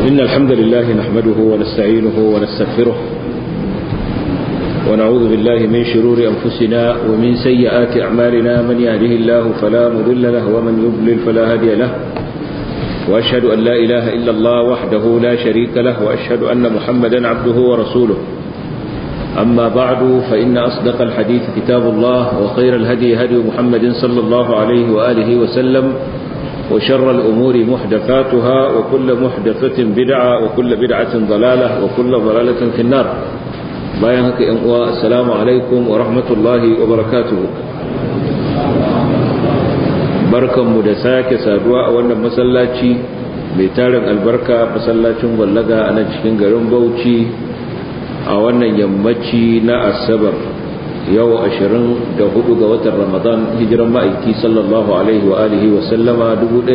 إن الحمد لله نحمده ونستعينه ونستغفره ونعوذ بالله من شرور أنفسنا ومن سيئات أعمالنا من يهده الله فلا مضل له ومن يضلل فلا هادي له وأشهد أن لا إله إلا الله وحده لا شريك له وأشهد أن محمدا عبده ورسوله أما بعد فإن أصدق الحديث كتاب الله وخير الهدي هدي محمد صلى الله عليه وآله وسلم وشر الأمور محدثاتها وكل محدثة بدعة وكل بدعة ضلالة وكل ضلالة في النار بايهك السلام عليكم ورحمة الله وبركاته barkan mu da sake saduwa a wannan masallaci mai tarin albarka masallacin gwallaga a nan cikin garin Bauchi a wannan yammaci na asabar yau 24 ga watan ramadan hijiran ma'aiki sallallahu alaihi wa alihi wa sallama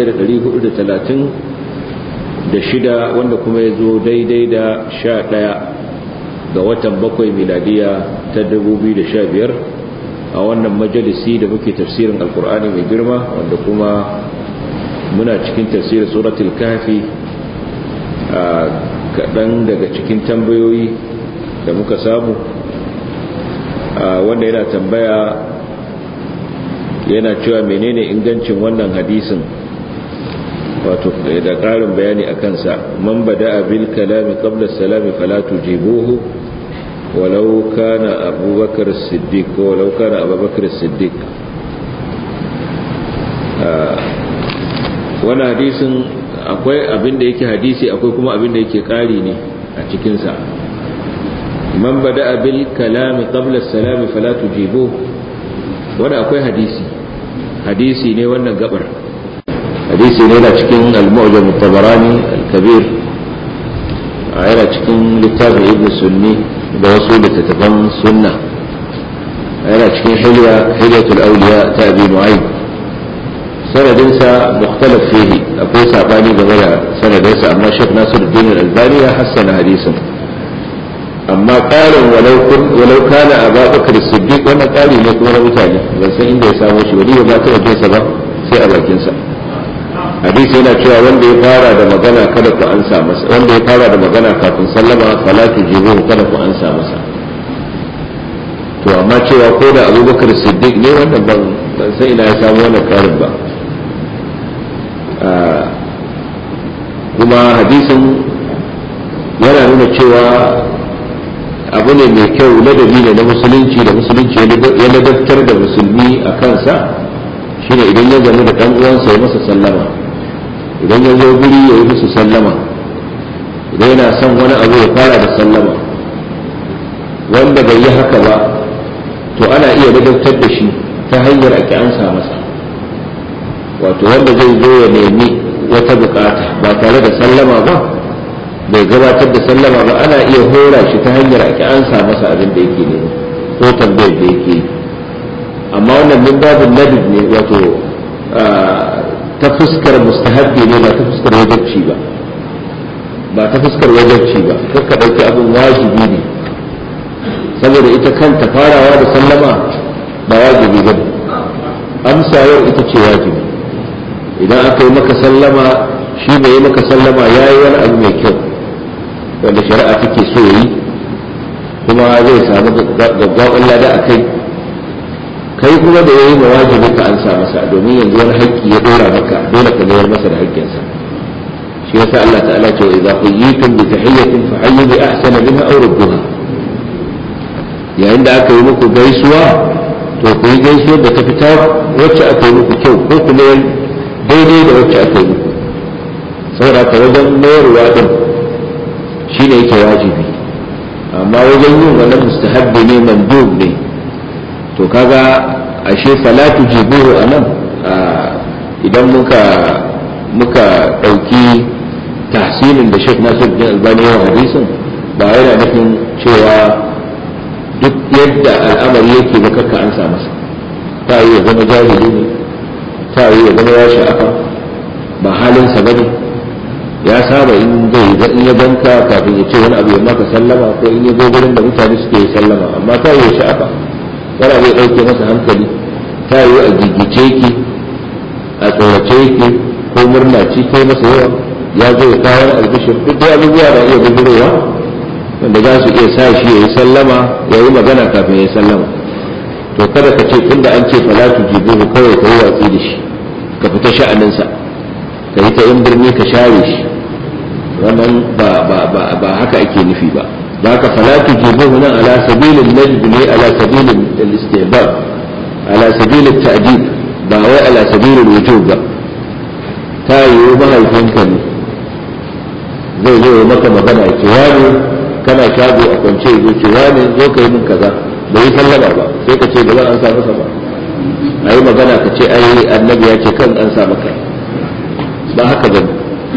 1436 wanda kuma ya zo daidai da 11 ga watan bakwai miladiya ta 2015 a wannan majalisi da muke tafsirin alkur'ani mai girma wanda kuma muna cikin tafsirin suratul kafi a kaɗan daga cikin tambayoyi da muka samu wanda yana tambaya yana cewa menene ingancin wannan hadisin wato da ƙarin bayani a kansa man bada bil kalami qabla salami fala tujibuhu walau kana abubakar siddiq ko walau kana abubakar siddiq wannan hadisin akwai abin da yake hadisi akwai kuma abin da yake ƙari ne a cikinsa man bada bil kalami qabla salami fala tujibu wanda akwai hadisi hadisi ne wannan gabar hadisi ne na cikin al-mu'jam at-tabarani al-kabir yana cikin littafin ibn sunni da wasu littattafan sunna yana cikin hilya hilyatul awliya ta abi nu'aym sanadinsa mukhtalaf fihi akwai sabani game da sanadinsa amma Sheikh Nasiruddin al-Albani ya hassana hadisin amma ƙarin walau kana a babakar siddiq wannan ƙari ne kuma na mutane ban san inda ya samo shi wani ba ta wajensa ba sai a bakinsa hadisi yana cewa wanda ya fara da magana kada ku ansa masa wanda ya fara da magana kafin sallama fala tujibu kada ku ansa masa to amma cewa ko da abubakar siddiq ne wannan ban ban san ina ya samu wannan ƙarin ba kuma hadisin yana nuna cewa abu ne mai kyau ladabi ne na musulunci da musulunci ya ladabtar da musulmi a kansa shine idan ya zama da ɗan uwansa ya masa sallama idan ya zo guri ya yi musu sallama idan yana son wani abu ya fara da sallama wanda bai yi haka ba to ana iya ladabtar da shi ta hanyar ake ansa masa wato wanda zai zo ya nemi wata bukata ba tare da sallama ba bai gabatar da sallama ba ana iya hora shi ta hanyar ake ansa masa abin da yake ne ko tambayar da yake yi amma wannan min babin ladib ne wato ta fuskar mustahabbi ne ba ta fuskar wajabci ba ba ta fuskar wajabci ba kakka ɗauki abin wajibi ne saboda ita kanta farawa da sallama ba wajibi ba amsa yau ita ce wajibi idan aka yi maka sallama shi mai yi maka sallama ya yi wani abu mai kyau wanda shari'a take so yi kuma zai samu gaggawan lada a kai kai kuma da yayi mawajibi ka ansa masa domin yanzu wani haƙƙi ya dora maka dole ka mayar masa da haƙƙinsa shi yasa Allah ta'ala ce idza quyitum bi tahiyyatin fa hayyu bi ahsana minha aw rudduha yayin da aka yi muku gaisuwa to ku yi gaisuwar da ta fita wacce aka yi muku kyau ko ku mayar daidai da wacce aka yi muku saboda ka wajen mayarwa din shi ne yake wajibi amma wajen yin wannan mustahabbi ne mandub ne to kaga ashe salatu jibuhu anan idan muka muka dauki tahsinin da Sheikh Nasir bin Albani ya hadisin ba yana nufin cewa duk yadda al'amari yake ba kakka an sa masa ta yi ya zama jahili ne ta yi ya zama ya sha'afa ba halinsa bane ya saba in zai ga in ya banka kafin ya ce wani abu ya maka sallama ko in ya zo gurin da mutane suke yi sallama amma ta yi sha'afa wani abu ya ɗauke masa hankali ta yi a gigice ki a tsorace ki ko murna ci kai masa yawa ya zo ya kawo albishir duk da abubuwa da iya bijirowa wanda za su iya sa shi ya yi sallama ya yi magana kafin ya yi sallama to kada ka ce tunda an ce falatu jibuhu kawai ka yi watsi da shi ka fita sha'aninsa ka yi ta in birni ka share shi wannan ba ba ba ba haka ake nufi ba da haka falatu jibuhu nan ala sabilin najd ne ala sabilin al-istihbab ala sabilin ta'dib ba wai ala sabilin wujub ba ta yi mahaifinka ne zai zo maka magana ya ce wani kana shago a kwance ya ce wani zo ka yi min kaza bai yi sallama ba sai ka ce ba zan an sa masa ba a yi magana ka ce ai annabi ya ce kan an sa maka ba haka ba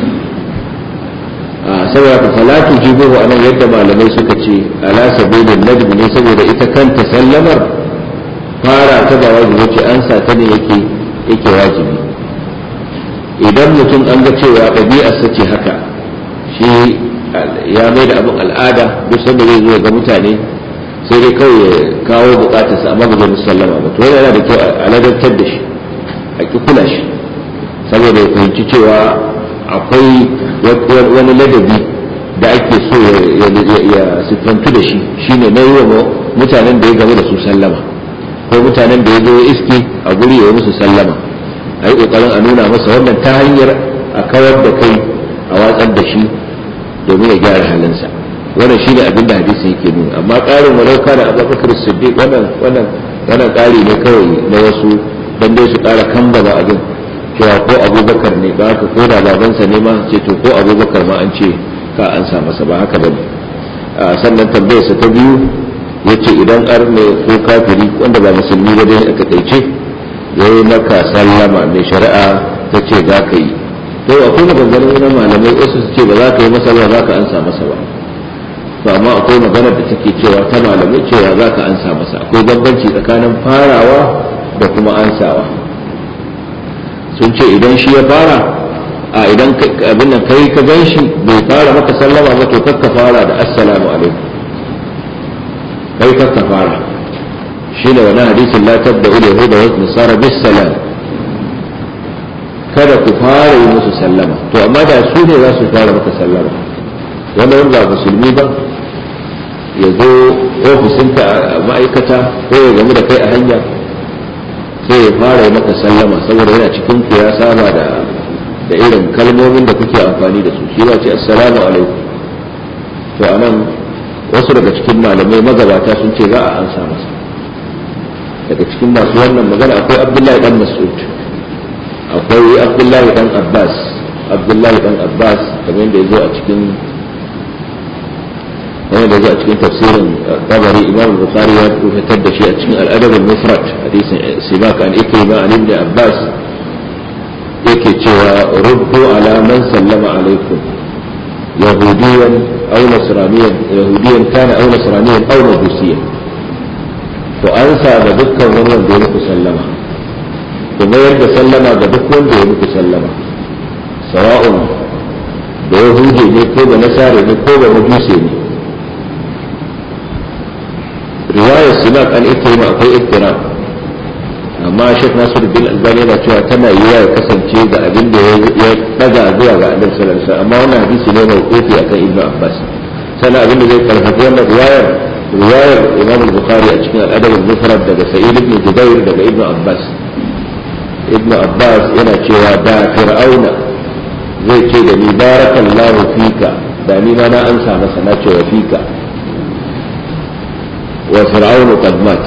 a saboda ka salatu jibuhu a nan yadda malamai suka ce ala sabilin nadbi ne saboda ita kanta sallamar fara ta ba wajibi ce an sa ta ne yake yake wajibi idan mutum an ga cewa ɗabi'arsa ce haka shi ya mai da abin al'ada duk sanda zai zo ga mutane sai dai kawai ya kawo bukatarsa amma ba zai musallama ba to yana da kyau a ladantar da shi a ki kula shi saboda ya fahimci cewa akwai wani ladabi da ake so ya siffantu da shi shine na yi wa mutanen da ya game da su sallama ko mutanen da ya zo iski a guri ya musu sallama a yi ƙoƙarin a nuna masa wannan ta hanyar a kawar da kai a watsar da shi domin ya gyara halinsa wannan shine abin da hadisi yake nuna amma ƙarin walau kana abubakar siddiq wannan wannan wannan ƙari ne kawai na wasu dan dai su ƙara kambama abin cewa ko abubakar ne ba haka ko da babansa ne ma ce to ko abubakar ma an ce ka an sa masa ba haka bane sannan tambayarsa ta biyu yace idan ar ne ko kafiri wanda ba musulmi ba dai aka kaice yayi maka sallama mai shari'a ta ce za ka yi to akwai maganganun wani malamai wasu su ce ba za ka yi masa ba za ka ansa masa ba to amma akwai maganar da take cewa ta malamai cewa za ka ansa masa akwai bambanci tsakanin farawa da kuma ansawa sun ce idan shi ya fara a idan abin nan kai ka gan shi bai fara maka sallama ba to kakka fara da assalamu alaikum kai kakka fara shi ne wani hadisin la tabda ul yahuda wa nasara bis salam kada ku fara yi musu sallama to amma da su ne za su fara maka sallama wanda wani ba musulmi ba ya zo ofisinka a ma'aikata ko ya gamu da kai a hanya sai ya fara yi maka sallama saboda yana cikin ku ya saba da da irin kalmomin da kuke amfani da su shi ba ce assalamu alaikum to anan wasu daga cikin malamai magabata sun ce za a ansa masa daga cikin masu wannan magana akwai abdullahi dan mas'ud akwai abdullahi dan abbas abdullahi dan abbas kamar yadda ya zo a cikin wani da a cikin tafsirin tabari imam bukhari ya fitar da shi a cikin al'adab al-mufrad hadisin sibak an ikrima an ibn abbas yake cewa ruddu ala man sallama alaikum yahudiyan aw nasraniyan yahudiyan kana aw nasraniyan aw majusiyan to an sa ga dukkan wani wanda ya muku sallama ku mayar da sallama ga duk wanda ya muku sallama sawa'un da yahudi ne ko da nasara ne ko da majusi ne riwayar simak an ikrima akwai ikram amma shek nasiruddin albani yana cewa tana yiwa ya kasance ga abin da ya daga zuwa ga annabi sallallahu alaihi wasallam amma wannan hadisi ne mai kofi akan ibnu abbas sannan abin da zai karfafa wannan riwayar riwayar imam al-bukhari a cikin al-adab al-mufrad daga sa'id ibn jubair daga ibnu abbas ibnu abbas yana cewa da fir'auna zai ce da ni barakallahu fika da ni ma na ansa masa na ce wa fika wa fir'aunu qad mat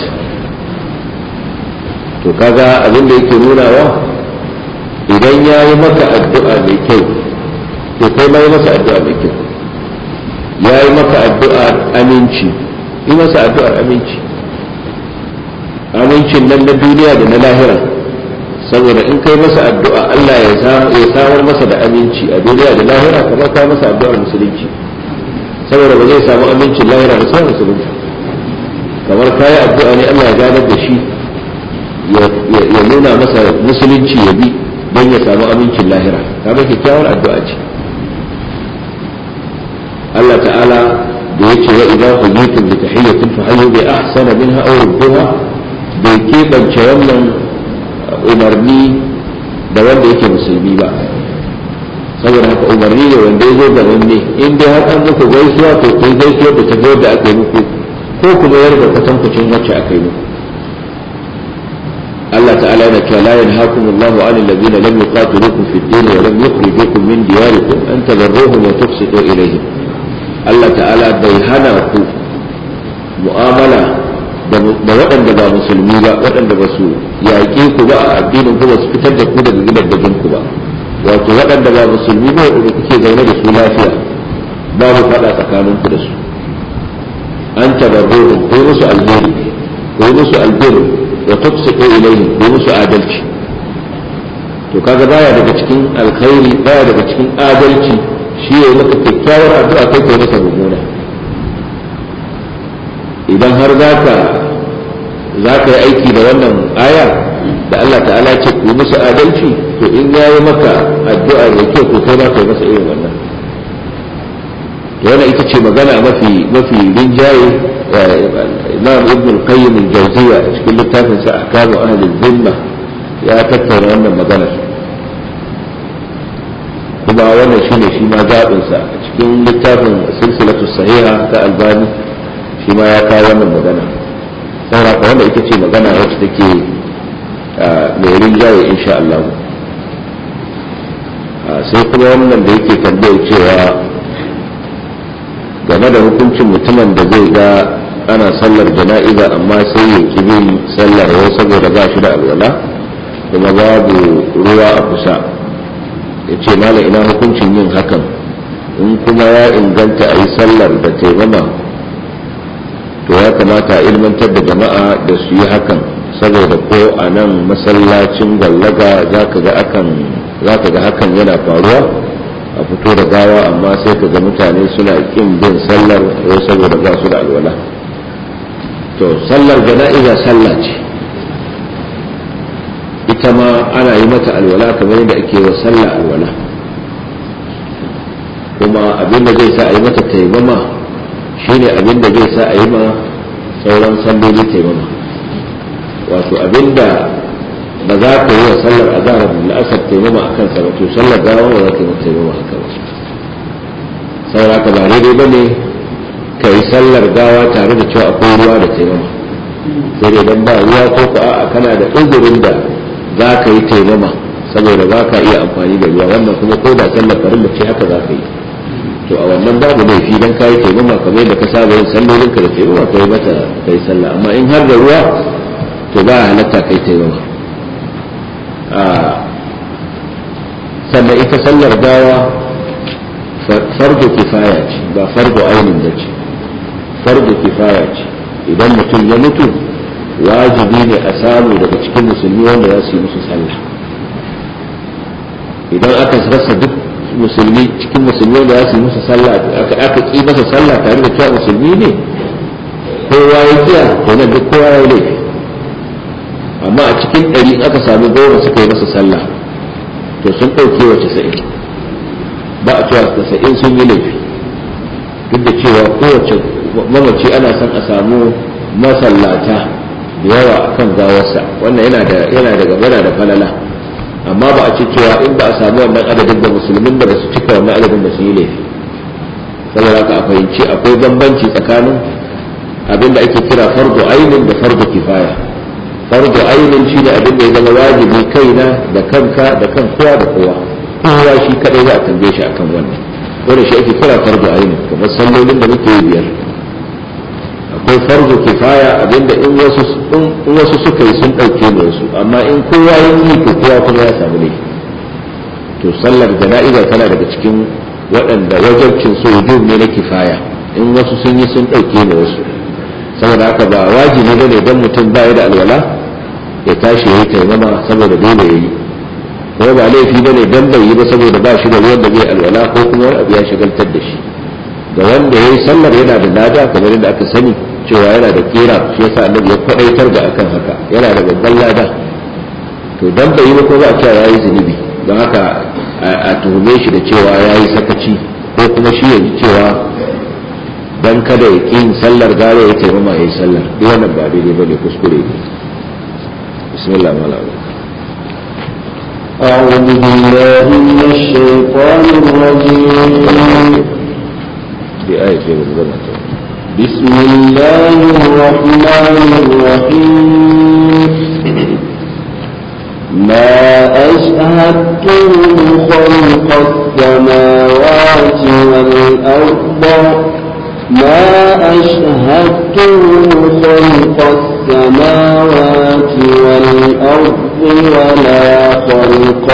to kaga abin da yake nunawa idan ya yi maka addu'a mai kyau to kai ma yi masa addu'a mai kyau ya yi maka addu'a aminci yi masa addu'ar aminci amincin nan na duniya da na lahira saboda in kai masa addu'a Allah ya samar masa da aminci a duniya da lahira kamar ka masa addu'ar musulunci saboda ba zai samu amincin lahira da sai musulunci kamar kayi addu'a ne Allah ya ganar da shi ya nuna masa musulunci ya bi don ya samu amincin lahira kaga kyakkyawar addu'a ce Allah ta'ala da ya ce wa idan huyitum bi tahiyyatin fa hayyu bi ahsana minha aw rudduha bai keɓance wannan umarni da wanda yake musulmi ba saboda haka umarni ne wanda ya zo ga wanne in dai har an muku gaisuwa to kun gaisuwa da ta da aka yi muku ko kuma yarda kwatankwacin wacce aka yi muku Allah ta'ala yana cewa la yanhaakum Allahu 'anil ladina lam yuqatilukum fid din wa lam yukhrijukum min diyarikum an tabarruhum wa tuqsitu ilayhim Allah ta'ala bai hana ku mu'amala da waɗanda ba musulmi ba waɗanda ba su yaƙe ku ba a addinin ku ba su fitar da ku daga gidajen ku ba wato waɗanda ba musulmi ba waɗanda kuke zaune da su lafiya babu faɗa tsakanin ku da su an tabarruhum ko musu alheri ko musu alheri wa tuqsitu ilayhim ko musu adalci to kaga baya daga cikin alkhairi baya daga cikin adalci shi ya maka kyakkyawar addu'a kai kai masa mummuna idan har zaka zaka yi aiki da wannan aya da Allah ta'ala ce ku musu adalci to in yayi maka addu'a mai kyau ko kai ba kai masa irin wannan wannan ita ce magana mafi mafi rinjaye imam ibn al-qayyim al-jawziyya cikin littafin sa ahkamu ahli al-zimma ya tattauna wannan magana kuma wannan shine shi ma zaɓin sa a cikin littafin silsilatu sahiha ta albani shi ma ya kawo wannan magana saboda ka wanda ita ce magana wacce take mai rinjaye insha Allah sai kuma wannan da yake tambayar cewa game da hukuncin mutumin da zai ga ana sallar jana'iza amma sai ya ki bin sallar yau saboda ba shi da alwala kuma babu ruwa a kusa ya ce mala ina hukuncin yin hakan in kuma ya inganta a yi sallar da taimama to ya kamata a ilmantar da jama'a da su yi hakan saboda ko a nan masallacin gwallaga za ka ga hakan yana faruwa a fito da gawa amma sai ka ga mutane suna kin bin sallar ko saboda ba su da alwala to sallar jana'iza sallah ce ita ma ana yi mata alwala kamar yadda ake wa sallah alwala kuma abin da zai sa a yi mata taimama shine abin da zai sa a yi ma sauran salloli taimama wato abin da ba za ka yi wa sallar azhar da la'asar taimama a kansa ba to sallar gawa ba za ka yi mata taimama a kansa saboda ka ba daidai ba ne ka yi sallar gawa tare da cewa akwai ruwa da taimama sai dai dan ba ruwa ko ko a kana da uzurin da za ka yi taimama saboda ba ka iya amfani da ruwa wannan kuma ko da sallar farilla ce haka za ka yi to a wannan babu laifi dan ka yi taimama kamar yadda ka saba yin sallolinka da taimama ka yi mata ka yi sallah amma in har da ruwa to ba halatta kai taimama sannan ita sallar gawa fardo kifaya ce ba fardo ainin da ce fardo kifaya ce idan mutum ya mutu wajibi ne a samu daga cikin musulmi wanda za su yi musu sallah idan aka rasa duk musulmi cikin musulmi wanda za su yi musu sallah aka ƙi masa sallah tare da cewa musulmi ne kowa ya kiya to nan duk kowa ya laifi amma a cikin ɗari aka sami goma suka yi masa sallah to sun ɗauke wa casa'in ba a cewa casa'in sun yi laifi duk da cewa kowace mamaci ana son a samu masallata da yawa a kan gawarsa wannan yana da yana da gabana da falala amma ba a ce cewa in ba a samu wannan adadin da musulmin da ba su cika wannan adadin da sun yi laifi saboda haka a fahimci akwai bambanci tsakanin abin da ake kira fardu ainin da fardu kifaya fardu ainin shi ne abin da ya zama wajibi kaina da kanka da kan kowa da kowa kowa shi kadai za a tambaye shi akan wannan wanda shi ake kira fardu ainin kamar sallolin da muke yi biyar akwai fardu kifaya abinda in wasu in wasu suka yi sun dauke da wasu amma in kowa ya yi to kowa kuma ya samu ne to sallar jana'iza tana daga cikin waɗanda wajabcin su wujub ne na kifaya in wasu sun yi sun dauke da wasu saboda haka ba wajibi bane dan mutum ba ya da alwala ya tashi ya yi taimama saboda dole ya yi kuma ba laifi bane dan bai yi ba saboda ba shi da ruwan da zai alwala ko kuma wani abu ya shagaltar da shi ga wanda ya yi sallar yana da lada kamar yadda aka sani cewa yana da kera shi yasa annabi ya kwadaitar da akan haka yana da babban lada to dan bai yi ba ko ba a cewa yayi zunubi don haka a tuhume shi da cewa yayi sakaci ko kuma shi ya ji cewa dan kada ya ƙi sallar gare ya taimama ya yi sallar duk wannan ba daidai bane kuskure ne bismillah malam أعوذ بالله من الشيطان الرجيم بآية بالغمة بسم الله الرحمن الرحيم ما أشهدتم خلق السماوات والأرض ما أشهدتم خلق السماوات والأرض ولا خلق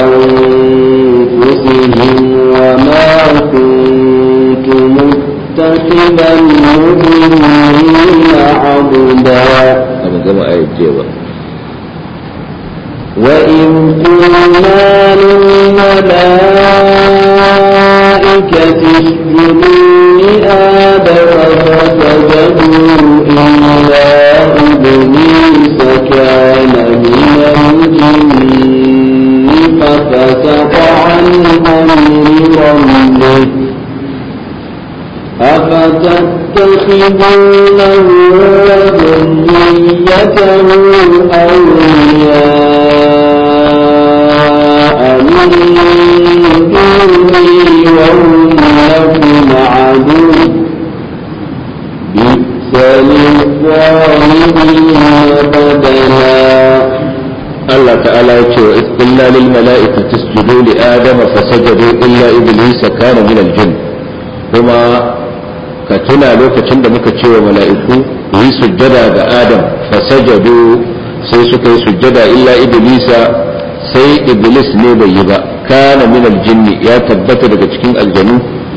أنفسهم وما كنت متخذ المؤمنين عبدا أما كما آية جيبة وإذ قلنا للملائكة اسجدوا لآدم فسجدوا إلا إبليس كان من الجن ففسق عن أمر ربه أفتتخذونه وذريته أولياء من دوني وهم لكم عدو بئس للظالمين بدلا Allah ta'ala ya ce wa illa lil mala'ikati isjudu li adama fasajadu illa iblisa kana min al-jinn kuma ka tuna lokacin da muka ce wa mala'iku yi sujjada ga adam fasajadu sai suka yi sujjada illa iblisa sai iblis ne bai yi ba kana min al-jinn ya tabbata daga cikin aljanu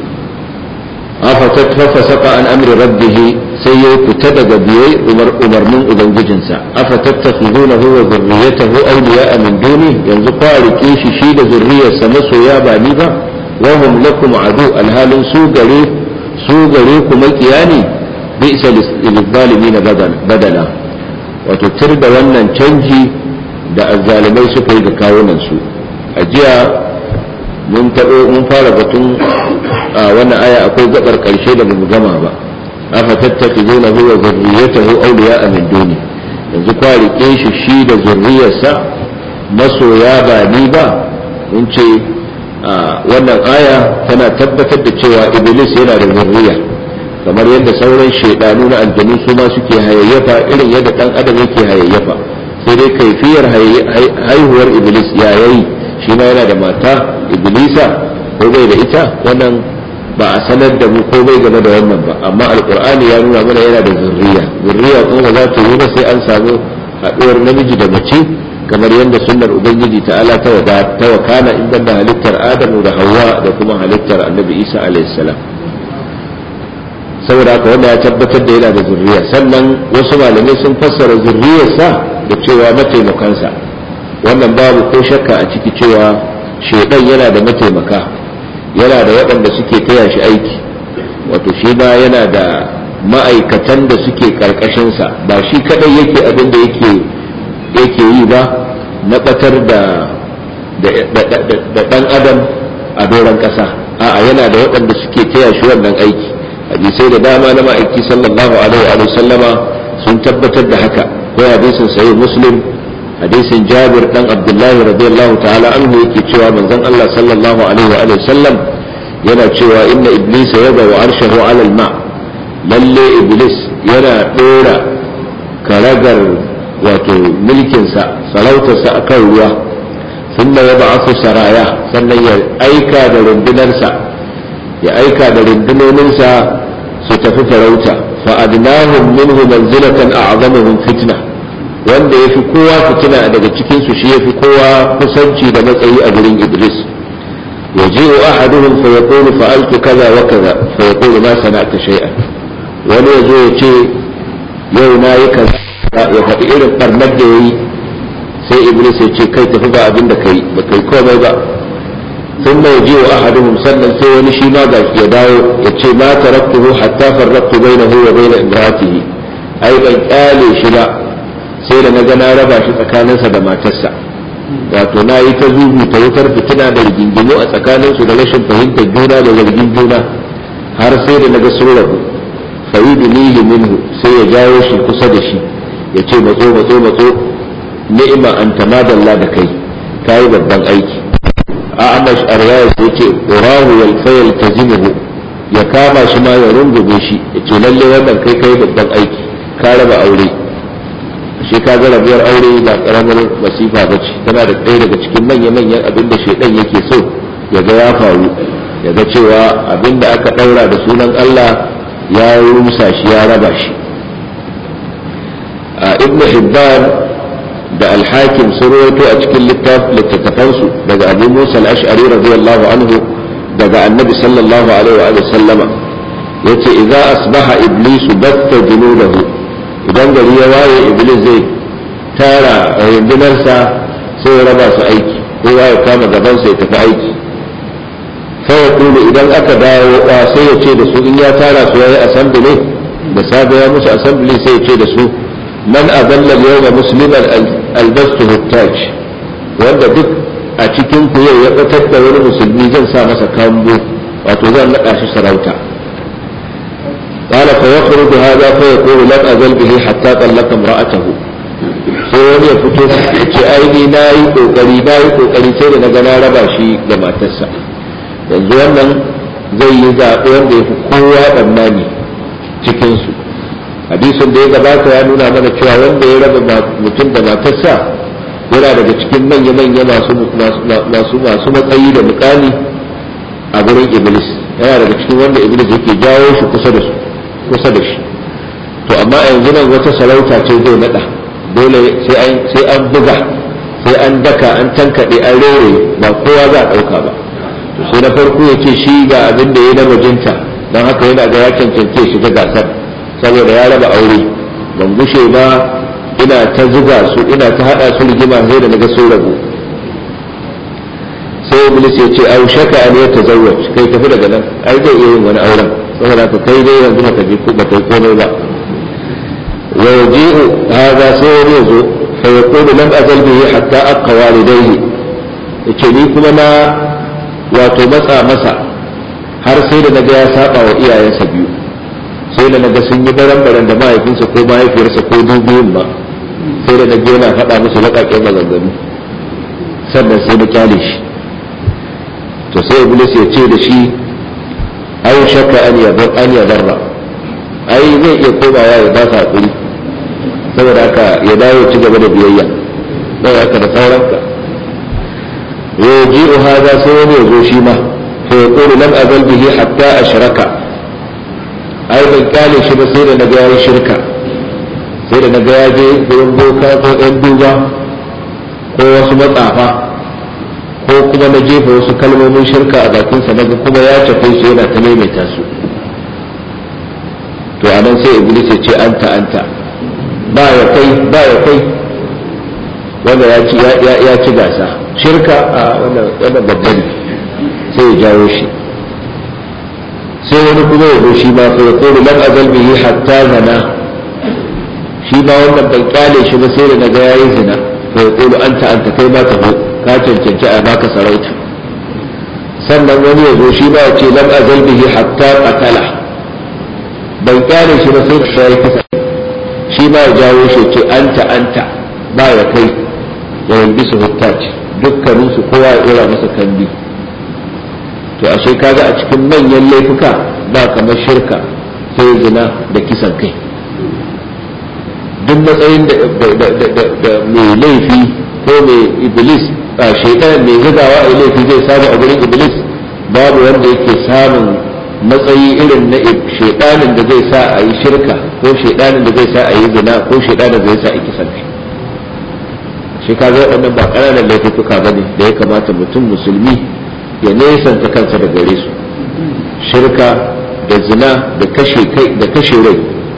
afatat fasaka an amri rabbih sai ya fita daga biyai umar umarnin ubangijinsa afatattakhudunahu wa dhurriyyatahu awliya'a min duni yanzu kwa rike shi shi da zurriyarsa masoya ba ni ba wa hum lakum adu alhalin su gare su gare ku makiya ne bi'sa lil badala wato tir da wannan canji da azzalimai suka yi ga kawunan su a jiya mun taɓo mun fara batun a wannan aya akwai gabar ƙarshe da bamu gama ba afa tattakhizunahu wa zurriyyatahu awliya'a min duni yanzu kwa rike shi shi da zurriyarsa masoya ba ni ba mun ce wannan aya tana tabbatar da cewa iblis yana da zurriya kamar yadda sauran shaidanu na aljanu su ma suke hayayyafa irin yadda dan adam yake hayayyafa sai dai kaifiyar haihuwar iblis ya yayi shi ma yana da mata iblisa ko bai da ita wannan ba a sanar da mu ko bai game da wannan ba amma alqur'ani ya nuna mana yana da zurriya zurriya kuma ba za ta yi ba sai an samu haɗuwar namiji da mace kamar yadda sunnar ubangiji ta'ala ta wada ta wakana in banda halittar adamu da hawa da kuma halittar annabi isa alayhi salam saboda haka wanda ya tabbatar da yana da zurriya sannan wasu malamai sun fassara zurriyarsa da cewa mataimakansa wannan babu ko shakka a ciki cewa shaidan yana da mataimaka yana da waɗanda suke taya shi aiki wato shi ba yana da ma'aikatan da suke ƙarƙashinsa ba shi kadai yake abin da yake yake yi ba na ɓatar da ɗan adam a doron ƙasa a'a yana da waɗanda suke taya shi wannan aiki hadisai da dama na ma'aiki sallallahu alaihi wa sallama sun tabbatar da haka ko hadisin sahih muslim hadisin jabir dan abdullahi radiyallahu ta'ala anhu yake cewa manzon Allah sallallahu alaihi wa sallam yana cewa inna iblisa yada wa arshahu ala al-ma lalle iblis yana dora karagar wato mulkinsa sarautarsa akan ruwa sunna ya ba'athu saraya sannan ya aika da rundunarsa ya aika da rundunoninsa su tafi farauta fa adnahum minhu manzilatan a'zamuhum fitna wanda yafi kowa fitina daga cikin su shi yafi kowa kusanci da matsayi a gurin iblis yaji'u ahaduhum fa yaqulu fa'altu kaza wa kaza fa yaqulu ma sana'ta shay'an wani yazo ya ce yau na yi kaza ya faɗi irin barnar da yayi sai iblis ya ce kai tafi ba abin da kai ba kai komai ba ثم يجيء أحدهم سنة سوى نشي ما يداو يتشي ما تركته حتى فرقت بينه وبين امرأته أي من قال شبا سيلا نجنا ربا شي تكانا سدما تسع wato na yi ta zubu ta wutar fitina da rigingimu a tsakaninsu da rashin fahimtar juna da zargin juna har sai da naga sun rabu fa'idu nihi minhu sai ya jawo shi kusa da shi ya ce matso matso matso ni'ima an tamadalla da kai kai babban aiki a amash arwaya sai ce urahu yal fayal tazimuhu ya kama shi ma ya rungume shi ya ce lalle wannan kai kai babban aiki ka raba aure shi ka ga rabuwar aure ba karamar masifa ba ce tana da ɗaya daga cikin manya-manyan abin da shaidan yake so ya ga ya faru ya ga cewa abin da aka ɗaura da sunan Allah ya rusa shi ya raba shi a ibn hibban da alhakim sun rawaito a cikin littattafansu daga abu musa al-ash'ari radiyallahu anhu daga annabi sallallahu alaihi wa sallama yace idza asbaha iblisu batta junudahu idan gari ya waye iblis zai tara rundunarsa sai ya raba su aiki kowa ya kama gaban sai ya tafi aiki sai ya kulu idan aka dawo sai ya ce da su in ya tara su yayi assembly da safe ya musu assembly sai ya ce da su man adalla yawma musliman albastu huttaj wanda duk a cikin ku yau ya batar da wani musulmi zan sa masa kambo wato zan naɗa shi sarauta قال فيخرج هذا فيقول لم أزل به حتى طلق امرأته sai wani ya fito ya ce aini na yi kokari na yi kokari sai da na ga na raba shi da matarsa yanzu wannan zai yi zaɓe wanda ya fi kowa tsammani cikinsu hadisin da ya gabata ya nuna mana cewa wanda ya raba mutum da matarsa yana daga cikin manya-manya masu masu matsayi da mukami a gurin iblis yana daga cikin wanda iblis yake jawo shi kusa da su kusa da shi to amma yanzu nan wata sarauta ce zai nada dole sai an buga sai an daka an tankaɗe an rere ba kowa za a ɗauka ba to sai na farko ya ce shi ga abin da ya na bajinta don haka yana ga ya cancance shiga gasar saboda ya raba aure ban gushe ba ina ta zuga su ina ta hada su rigima sai da naga sun rabu sai iblis ya ce au shaka an ya tazawwaj kai tafi daga nan ai zai iya yin wani auren saboda ka kai dai yanzu baka je ba kai komai ba wa yaji'u hadha sai wani yazo fa yaqulu lam azal bihi hatta aqqa walidayhi yace ni kuma na wato matsa masa har sai da naga ya saba wa iyayensa biyu sai da naga sun yi baran-baran da mahaifinsa ko mahaifiyarsa ko dubiyun ba sai da naga yana faɗa musu laƙaƙen maganganu sannan sai na kyale shi to sai iblis ya ce da shi ai shakka an yabar an yabarra ai zai iya komawa ya ba sa hakuri saboda haka ya dawo ci gaba da biyayya don haka da sauranka yaji'u hada sai wani ya zo shi ma fa yaqulu lam azal bihi hatta ashraka ai ban kyale shi ba sai da na ga yayi shirka sai da na ga ya je gurin boka ko ɗan duba ko wasu matsafa ko kuma na jefa wasu kalmomin shirka a bakinsa na ga kuma ya tafi su yana ta maimaita su to a nan sai iblis ya ce anta anta ba ya kai ba ya kai wanda ya ci ya ci gasa shirka a wannan babban sai ya jawo shi sai wani kuma ya shi ma sai ya kore lam azal bihi hatta zana shi ma wannan ban kyale shi ba sai da naga yayi zina sai ya kore anta anta kai ma ka ka cancanci a baka sarauta sannan wani ya zo shi ma ya ce lam azal bihi hatta qatala ban kyale shi ba sai da sai kisa shi ma ya jawo shi ce anta anta ba ya kai ya yanzu su huttaci dukkaninsu kowa ya dora masa kandi to ashe kaga a cikin manyan laifuka ba kamar shirka sai zina da kisan kai duk matsayin da mai laifi ko mai iblis a shaitan mai zugawa a laifi zai samu a gurin iblis babu wanda yake samun matsayi irin na shaitanin da zai sa a yi shirka ko shaitanin da zai sa a yi zina ko shaitanin da zai sa a yi kisan kai shi kaga waɗannan ba ƙananan laifuka ba ne da ya kamata mutum musulmi ya nesanta kansa da gare su shirka da zina da kashe kai da kashe rai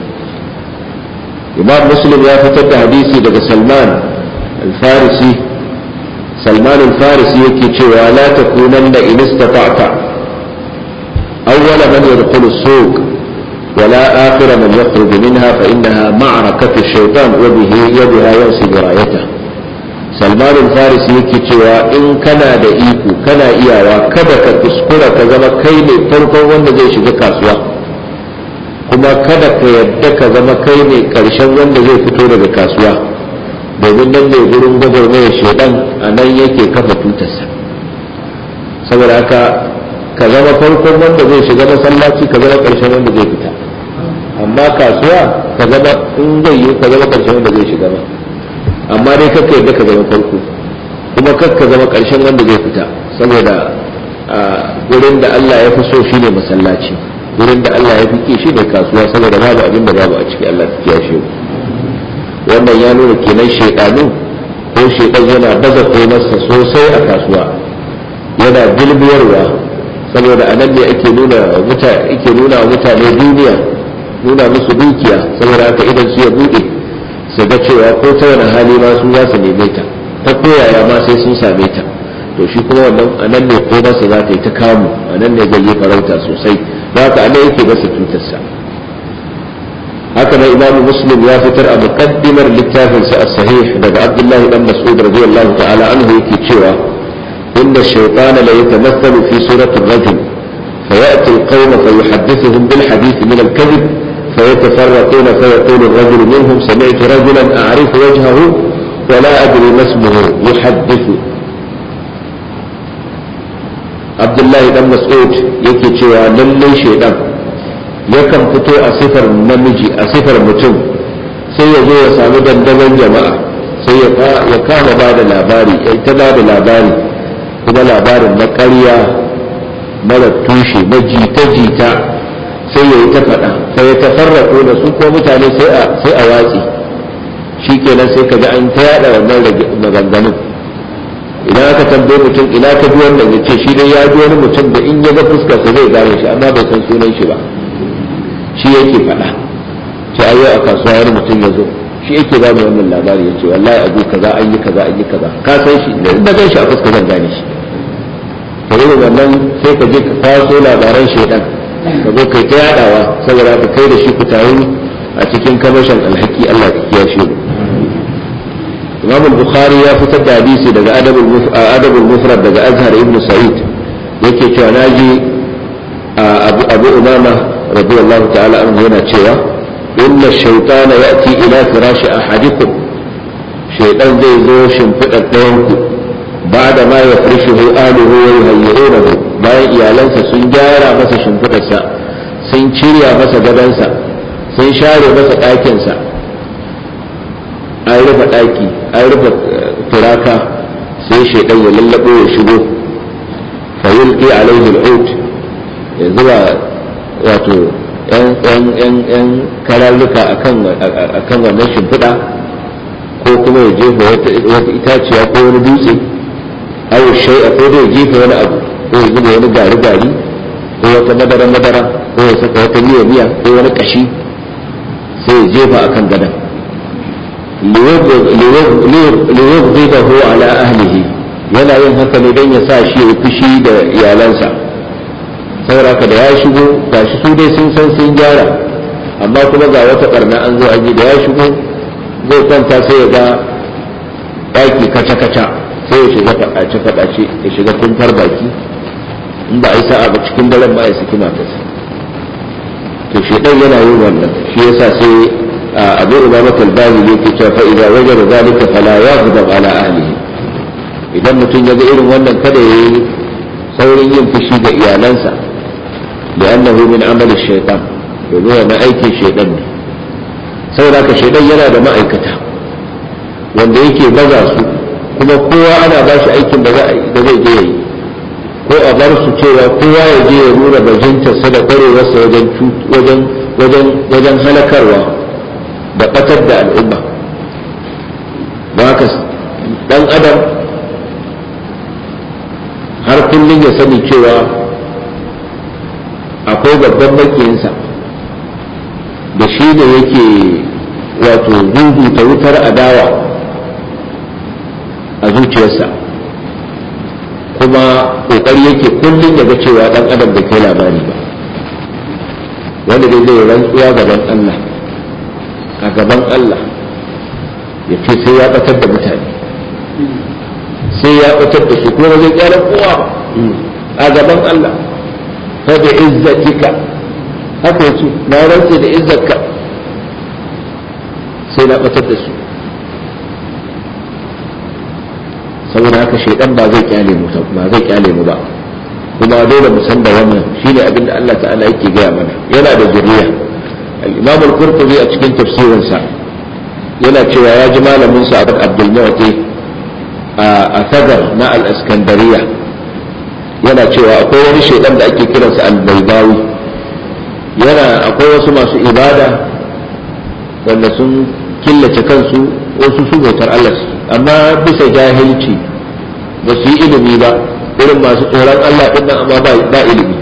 imam muslim ya fitar da hadisi daga salman al-farisi salman al-farisi yake cewa la takunanna in istata'ta awwala man yadkhulu as-suq ولا آخر من يخرج منها فإنها معركة الشيطان وبه يدها ينصب رايته salman farisi yake cewa in kana da iko kana iyawa kada ka kuskura ka zama kai ne farkon wanda zai shiga kasuwa kuma kada ka yadda ka zama kai ne karshen wanda zai fito daga kasuwa domin nan ne gurin gwagwarmayar shaidan a nan yake kafa tutarsa saboda haka ka zama farkon wanda zai shiga masallaci ka zama ƙarshen wanda zai fita amma kasuwa ka zama in zai yi ka zama ƙarshen wanda zai shiga ba amma dai kakka yadda ka zama farko kuma kakka zama ƙarshen wanda zai fita saboda gurin da Allah ya fi so shine masallaci gurin da Allah ya fi ki shine kasuwa saboda babu abin da babu a ciki Allah ta kiyashe wannan ya nuna kenan shaidanu ko shaidan yana baza komarsa sosai a kasuwa yana bilbiyarwa saboda a nan ne ake nuna ake nuna wa mutane duniya nuna musu dukiya saboda haka idan su ya bude su ga cewa ko ta wani hali ma su za su neme ta ta koyaya ma sai sun same ta to shi kuma wannan a nan ne ko masa za ta yi ta kamu a nan ne zai yi farauta sosai za ka a nan yake masa tutarsa haka nan imamu muslim ya fitar a muqaddimar littafinsa as-sahih daga abdullahi dan mas'ud radiyallahu ta'ala anhu yake cewa inna shaytana la yatamathalu fi surati ar-rajul فيأتي القوم فيحدثهم بالحديث من الكذب فيتفرقون فيقول الرجل منهم سمعت رجلا أعرف وجهه ولا أدري ما اسمه يحدث عبد الله بن مسعود yake cewa lallai shaidan yakan fito a sifar namiji a sifar mutum sai ya zo ya sami dandaman jama'a sai ya kama ba da labari ya ta ba da labari kuma labarin na ƙarya mara tushe na jita-jita sai ya yi ta faɗa sai ya tafarraƙo da su ko mutane sai a watsi shi kenan sai ka ga an ta yada wannan maganganun idan aka tambaye mutum ina ka ji wannan ya ce shi dai ya ji wani mutum da in ya ga fuskarsa zai gane shi amma bai san sunan shi ba shi yake faɗa ce ayo a kasuwa wani mutum ya zo shi yake ba wannan labari ya ce wallahi abu kaza an yi kaza an yi kaza ka san shi da inda gan shi a fuska zan gane shi to irin wannan sai ka je ka kwaso labaran shaidan ka zo kai ta yadawa saboda ka kai da shi ku taru a cikin kamashin alhaki Allah ka kiyashe mu Imam al-Bukhari ya fitar da hadisi daga Adabul Mufrad daga Azhar ibn Sa'id yake cewa naji Abu Abu Umama radiyallahu ta'ala anhu yana cewa inna shaytana ya'ti ila firashi ahadikum shaytan zai zo shimfidar ɗayan ku بعد ما يفرشه آله ويهيئونه bayan iyalansa sun gyara masa shimfidarsa sun cirya masa gadansa sun share masa ɗakinsa an rufe ɗaki an rufe turaka sai shaidan ya lallabo ya shigo fayulki alaihi al'ud ya zuba wato yan kararruka akan wannan shimfiɗa ko kuma ya jefa wata itaciya ko wani dutse aw shay'a ko da jefa wani abu ko ya zuba wani gari gari ko wata madara madara ko ya saka wata miya miya ko wani kashi sai ya jefa akan gadan liyughdibahu ala ahlihi yana yin haka ne don ya sa shi ya fushi da iyalansa saboda haka da ya shigo gashi su dai sun san sun gyara amma kuma ga wata barna an zo aji da ya shigo zai kwanta sai ya ga ɗaki kaca-kaca sai ya shiga faɗace-faɗace ya shiga kumfar baki in ba a yi sa'a ba cikin daren ba a yi saki matarsa to shaidan yana yin wannan shi yasa sai abu umama talbani ne ke cewa fa'iza wajen zalika fala ya gudab ala ahlihi idan mutum ya ga irin wannan kada ya yi saurin yin fushi ga iyalansa da annahu min amali shaitan domin wannan aikin shaidan ne saboda haka shaidan yana da ma'aikata wanda yake baza su kuma kowa ana ba shi aikin da zai je yi ko a bar su cewa kowa ya je ya nuna bajintarsa da kwarewarsa wajen wajen wajen halakarwa da batar da al'umma ba haka dan adam har kullum ya sani cewa akwai babban makiyinsa da shi ne yake wato ta wutar adawa a zuciyarsa kuma kokari yake kullum ya ga cewa dan adam da kai labari ba wanda dai zai rantsuwa gaban Allah a gaban Allah ya ce sai ya batar da mutane sai ya batar da su kuma zai kyara kowa a gaban Allah fa bi izzatika haka yace na rantse da izzarka sai na batar da su saboda haka shaidan ba zai kyale mu ba zai kyale mu ba kuma dole mu san da wannan shine abin da Allah ta'ala yake gaya mana yana da zuriya al-Imam al-Qurtubi a cikin tafsirinsa yana cewa ya ji malamin sa Abdul Mu'ti a Sagar na al-Iskandariya yana cewa akwai wani shaidan da ake kiransa al-Baydawi yana akwai wasu masu ibada wanda sun killace kansu wasu su bautar Allah amma bisa jahilci ba su yi ilimi ba irin masu tsoron Allah ɗin nan amma ba ilimi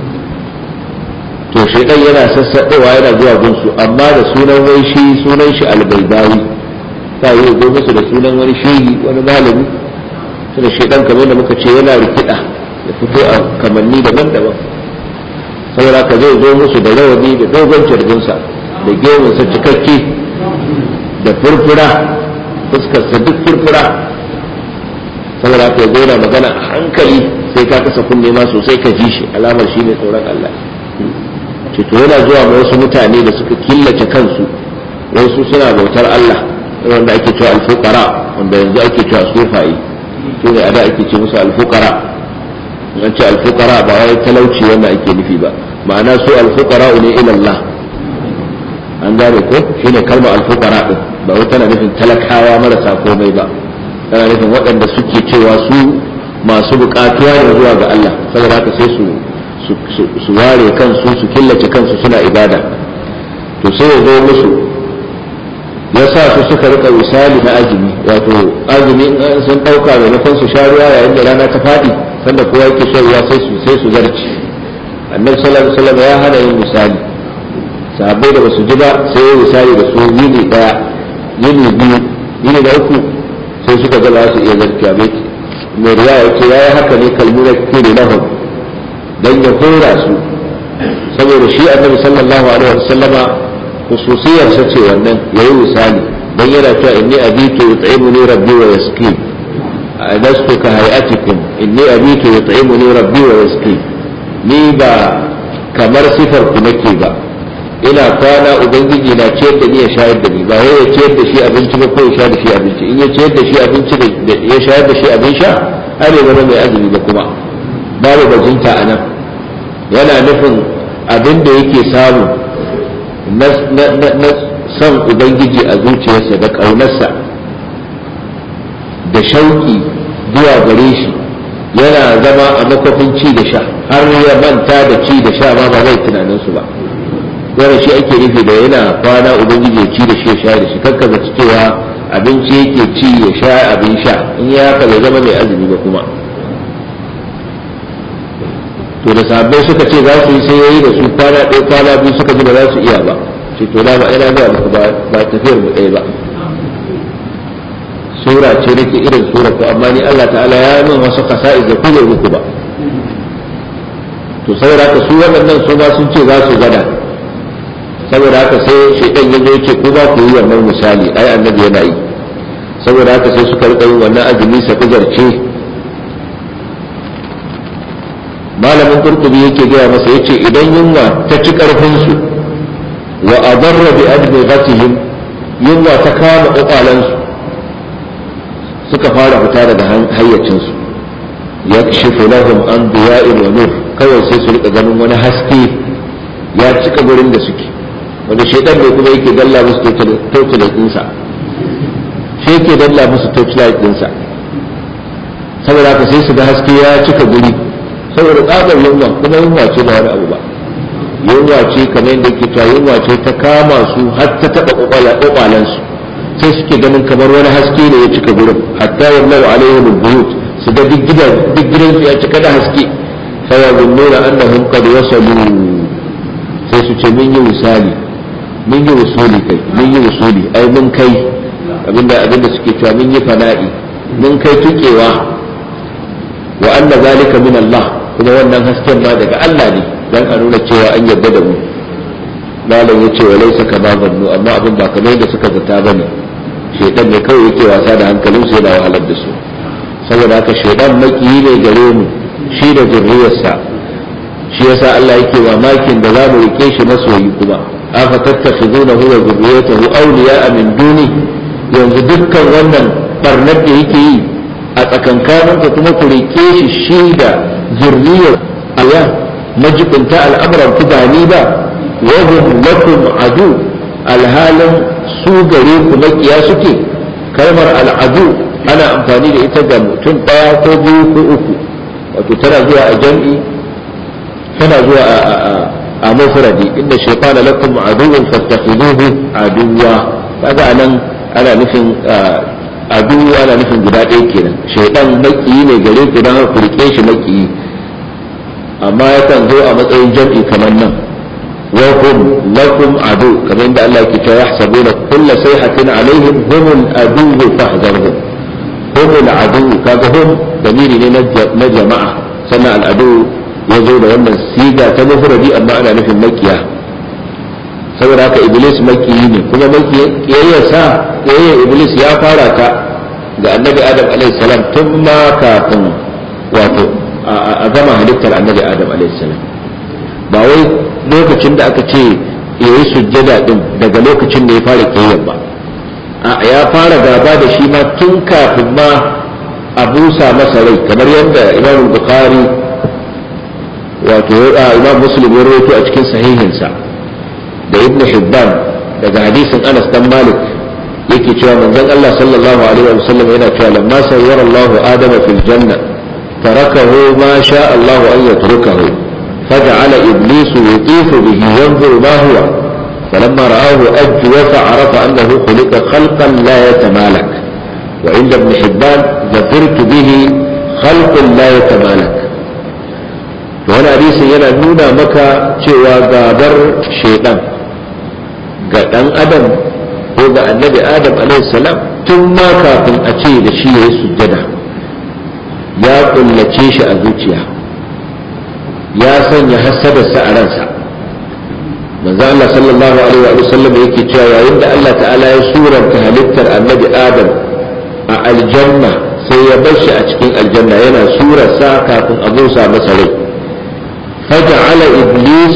to shaidan yana sassaɗewa yana zuwa gunsu amma da sunan wai shi sunan shi albaidawi ta yi zo musu da sunan wani shehi wani malami da shaidan kamar da muka ce yana rikida ya fito a kamanni daban-daban saboda ka zai zo musu da rawani da dogon cirginsa da gemunsa cikakke da furfura fuskarsa duk furfura saboda ka zo na magana a hankali sai ka kasa kunne ma sosai ka ji shi alamar shi ne tsoron Allah ce to yana zuwa ma wasu mutane da suka killace kansu wasu suna bautar Allah wanda ake cewa alfuqara wanda yanzu ake cewa sufayi to ne a da ake ce musu alfuqara an ce alfuqara ba wai talauci wanda ake nufi ba ma'ana su alfuqara ne ila Allah an gane ko shine kalma alfuqara din ba wai tana nufin talakawa marasa komai ba tana nufin waɗanda suke cewa su masu buƙatuwa ne zuwa ga Allah saboda haka sai su su ware kansu su killace kansu suna ibada to sai ya zo musu ya sa su suka rika misali na azumi wato azumi in sun ɗauka maimakon su sha ruwa yayin da rana ta faɗi sanda kowa yake shan ruwa sai su sai su zarci annabi sallallahu alaihi wasallam ya hana yin misali sahabbai da basu ji ba sai ya misali da su yini daya yini biyu yini da uku sai suka ga ba su iya zarkiya bai mai riwaya ce yayi haka ne kalmuna kiri lahum dan ya hora su saboda shi annabi sallallahu alaihi wasallama khususiyar sa ce wannan yayi misali dan yana cewa inni abitu yut'imuni rabbi wa yasqin adastu ka hayatikum inni abitu yut'imuni rabbi wa yasqin ni ba kamar sifar ku nake ba ina kwana ubangiji na ciyar da ni ya shayar da ni ba wai ya ciyar da shi abinci ba ko ya sha da shi abinci in ya ciyar da shi abinci da ya shayar da shi abin sha har ya zama mai azumi ba kuma babu bajinta a nan yana nufin abin da yake samu na son ubangiji a zuciyarsa da ƙaunarsa da shauki zuwa gare shi yana zama a makwafin ci da sha har ya manta da ci da sha ma ba zai tunanin su ba wannan shi ake nufi da yana kwana ubangiji ya ci da shi ya sha da shi kakka zaci cewa abinci yake ci ya sha abin sha in ya haka bai zama mai azumi ba kuma to da sabbai suka ce za su yi sai yayi da su kwana ɗaya kwana biyu suka ji ba za su iya ba ce to da ba ina ga muku ba tafiyar mu ɗaya ba sura ce nake irin sura ko amma ni Allah ta'ala ya min wasu kasa'i da kuma muku ba to saboda haka su waɗannan su ma sun ce za su gada saboda haka sai shaitan ya zo ce ku ba ku yi wannan misali ai annabi yana yi saboda haka sai suka rika yin wannan azumi sa kujarce malamin kurtubi yake gaya masa yace idan yunwa ta ci karfin su wa adarra bi adbighatihim yunwa ta kama kwakwalansu suka fara fita daga hayyacinsu ya shifu lahum an diya'in wa nur kawai sai su rika ganin wani haske ya cika gurin da suke wanda shaidan ne kuma yake dalla musu torchlight dinsa shi yake dalla musu torchlight dinsa saboda haka sai su ga haske ya cika guri saboda tsabar yunwa kuma yunwa ce ba wani abu ba yunwa ce kamar yadda ke cewa yunwa ce ta kama su har ta taɓa kwakwalansu sai suke ganin kamar wani haske ne ya cika gurin hatta yallahu alaihim albuyut su ga duk gidan duk gidan su ya cika da haske fa yazunnuna annahum qad wasalu sai su ce mun yi misali mun yi usuli kai mun yi usuli ai mun kai abinda abinda suke cewa mun yi fana'i mun kai tukewa wa anna zalika min Allah kuma wannan hasken ma daga Allah ne dan a nuna cewa an yarda da mu malam ya ce wa laisa kama zannu amma abin ba kamar da suka zata bane shaitan ne kawai yake wasa da hankalin su yana wahalar da su saboda haka shaitan makiyi ne gare mu shi da zurriyarsa shi yasa Allah yake mamakin da za mu rike shi masoyi kuma afa tattakhizunahu wa zurriyatahu awliya'a min duni yanzu dukkan wannan barnar da yake yi a tsakankanin ku kuma ku rike shi shi da zurriyar aya majibinta al'amuran ku ba ni ba wa hum lakum adu alhalin su gare ku makiya suke kalmar al'adu ana amfani da ita ga mutum ɗaya ko biyu ko uku wato tana zuwa a jam'i tana zuwa a mufradi inda shaytana lakum aduwwun fattakhiduhu aduwwa kaga anan ana nufin adu ana nufin guda ɗaya kenan shaytan makiyi ne gare ku dan ku rike shi makiyi amma yakan zo a matsayin jam'i kamar nan wa hum lakum adu kamar inda Allah yake cewa yahsabuna kullu sayhatin alaihim humul adu fahdharhum humul adu kaga hum damiri ne na jama'a sannan al'adu ya zo da wannan siga ta mufradi amma ana nufin makiya saboda haka iblis makiyi ne kuma makiyayyarsa kiyayyar iblis ya fara ta ga annabi adam alaihi salam tun ma kafin wato a gama halittar annabi adam alaihi salam ba wai lokacin da aka ce yayi sujjada din daga lokacin da ya fara kiyayyar ba ya fara gaba da shi ma tun kafin ma a busa masa rai kamar yadda imam bukhari wato imam muslim ya rawaito a cikin sahihinsa da ibnu hibban daga hadisin anas dan malik yake cewa manzon Allah sallallahu alaihi wa sallam yana cewa lamma sayyara Allahu adama fil janna tarakahu ma sha Allahu an yatrukahu فجعل إبليس يطيف به ينظر ما هو فلما رآه أجوف عرف أنه خلق خلقا لا يتمالك وعند ابن حبان ظفرت به خلق لا يتمالك wani hadisin yana nuna maka cewa gabar shaidan ga dan adam ko ga annabi adam salam tun ma kafin a ce da shi ya yi sujjada ya kullace shi a zuciya ya sanya hasadarsa a ransa manzo Allah sallallahu alaihi wa sallam yake cewa yayin da Allah ta'ala ya suranta halittar annabi adam a aljanna sai ya bar shi a cikin aljanna yana surarsa kafin a busa masa rai فجعل إبليس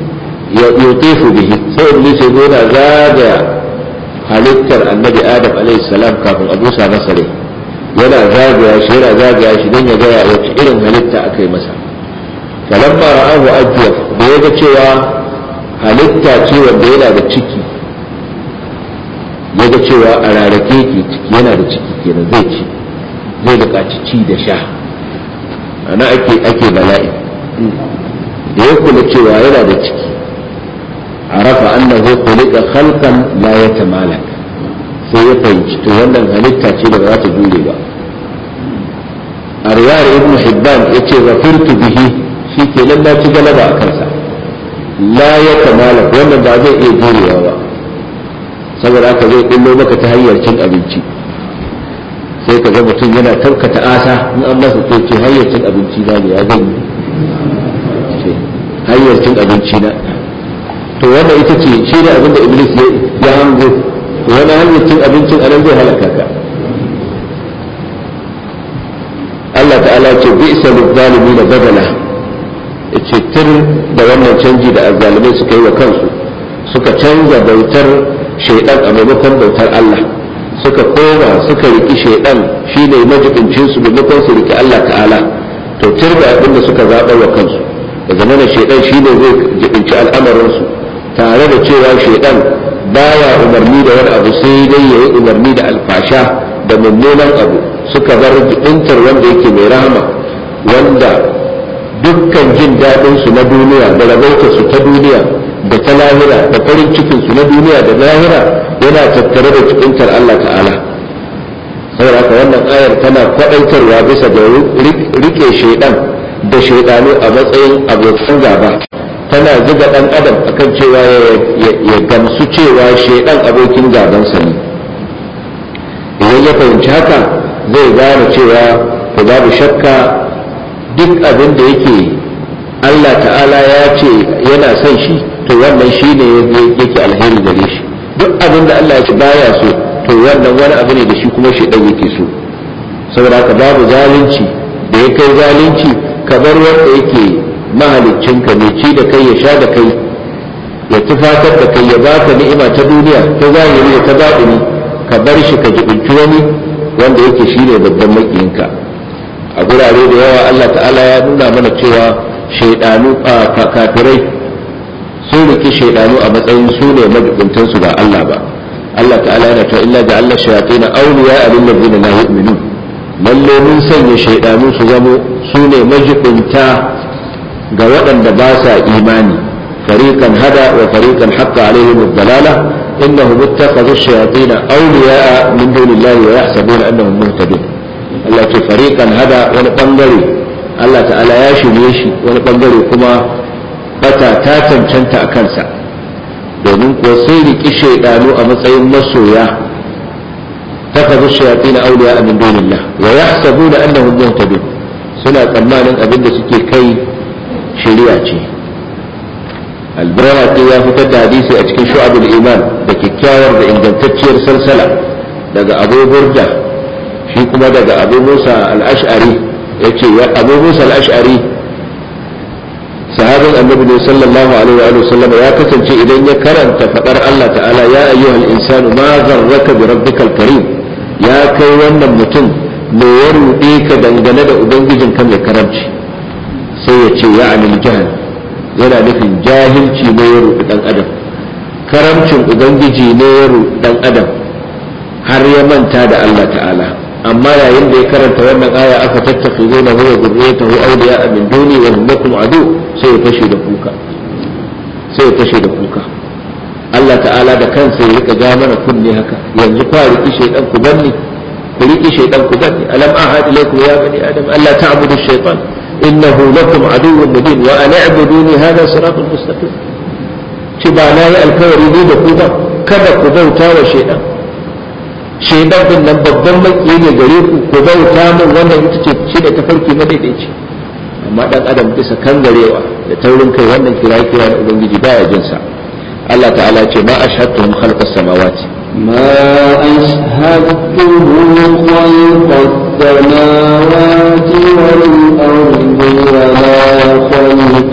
يطيف به sai Iblis ya yana zagaya halittar annabi Adam alaihi salam kafin a busa masa rai yana zagaya shi yana zagaya shi don ya gaya wace irin halitta aka yi masa falamma ra'ahu ajwaf da ya ga cewa halitta ce wanda yana da ciki ya ga cewa a rarrake ke ciki yana da ciki kenan zai ci zai buƙaci ci da sha ana ake ake bala'i da ya kula cewa yana da ciki arafa annahu khuliqa khalqan la yatamalak sai ya fahimci to wannan halitta ce da ba za ta jure ba a riwayar ibnu hibban yace zafirtu bihi shi ke nan na ci galaba a kansa la yatamalak wannan ba zai iya jurewa ba saboda haka zai kullo maka ta hanyar cin abinci sai ka ga mutum yana tarkata asa in an masa ce hanyar cin abinci na ne ya zan yi hanyar cin abinci na to wannan ita ce shi ne abin da iblis ya hango to wani hanyar cin abincin anan zai halaka ka Allah ta'ala ce bi isa zalimi na badala ce tir da wannan canji da azzalimai suka yi wa kansu suka canza bautar shaidan a maimakon bautar Allah suka koma suka riki shaidan shi ne majibincin su maimakon su riki Allah ta'ala to tir da abin da suka zaɓar wa kansu da zamanin shaidan shi ne zai jibinci al'amarinsu tare da cewa shaidan baya umarni da wani abu sai dai ya yi umarni da alfasha da mummunan abu suka bar jibintar wanda yake mai rahama wanda dukkan jin daɗin su na duniya da rabautar su ta duniya da ta lahira da farin cikin su na duniya da lahira yana tattare da jibintar Allah ta'ala saboda haka wannan ayar tana kwaɗaitarwa bisa ga rike shaidan da shaidanu a matsayin abokan gaba tana zuga dan adam akan cewa ya gamsu cewa shaidan abokin gabansa ne idan ya fahimci haka zai gane cewa to babu shakka duk abin da yake Allah ta'ala ya ce yana son shi to wannan shi ne yake alheri gare shi duk abin da Allah ya ce baya so to wannan wani abu ne da shi kuma shaidan yake so saboda haka babu zalunci da ya kai zalunci kamar wanda yake mahaliccinka mai ci da kai ya sha da kai ya tufatar da kai ya baka ni'ima ta duniya ta zahiri da ta baɗini ka bar shi ka jibinci wani wanda yake shine babban makiyinka a gurare da yawa Allah ta'ala ya nuna mana cewa shaidanu kafirai sun riki shaidanu a matsayin su ne majibuntan su ba Allah ba Allah ta'ala yana cewa illa ja'alna shayatin awliya lil ladina la yu'minun lalle mun sanya shaidanu su zamo su ne majibunta ga waɗanda ba sa imani fariqan hada wa fariqan haqqa alaihim ad-dalala innahum ittakhadhu ash-shayatin awliya min dunillahi wa yahsabuna annahum muhtadun Allah ce fariqan hada wani bangare Allah ta'ala ya shirye shi wani bangare kuma bata ta cancanta a kansa domin kuwa sai riki shaidanu a matsayin masoya takazu shayatin awliya min dunillah wa yahsabuna annahum muhtadun suna tsammanin abin da suke kai shari'a ce albarati ya fitar da hadisi a cikin shu'abul iman da kyakkyawar da ingantacciyar salsala daga abu burda shi kuma daga abu musa al-ash'ari yace abu musa al-ash'ari sahabin annabi ne sallallahu alaihi wa sallam ya kasance idan ya karanta fadar Allah ta'ala ya ayyuhal insanu ma gharraka bi rabbikal karim ya kai wannan mutum me ya ruɗe ka dangane da ubangijin ka mai karamci sai ya ce ya anil jahal yana nufin jahilci ne ya ruɗi dan adam karamcin ubangiji ne ya ruɗi dan adam har ya manta da Allah ta'ala amma yayin da ya karanta wannan aya aka tattafi zai na huwa zurriyatahu awliya min duni wa hum lakum adu sai ya fashe da kuka sai ya fashe da kuka Allah ta'ala da kansa ya rika ja mana kunne haka yanzu fa riki shaydan ku banni ku riki shaydan ku banni alam ahad ilaykum ya bani adam alla ta'budu ash-shaytan innahu lakum aduwwun mubin wa an i'buduni hadha siratun mustaqim ci ba na yi alkawari ne da ku ba kada ku bauta wa shaydan shaidan din nan babban maki ne gare ku ku bauta min wannan ita ce shi da tafarki madaidaici amma dan adam bisa kangarewa da taurin kai wannan kira kira da ubangiji baya jin sa Allah ta'ala ce ma ashhadtuhum khalqas samawati ما أشهدتهم خلق السماوات والأرض ولا خلق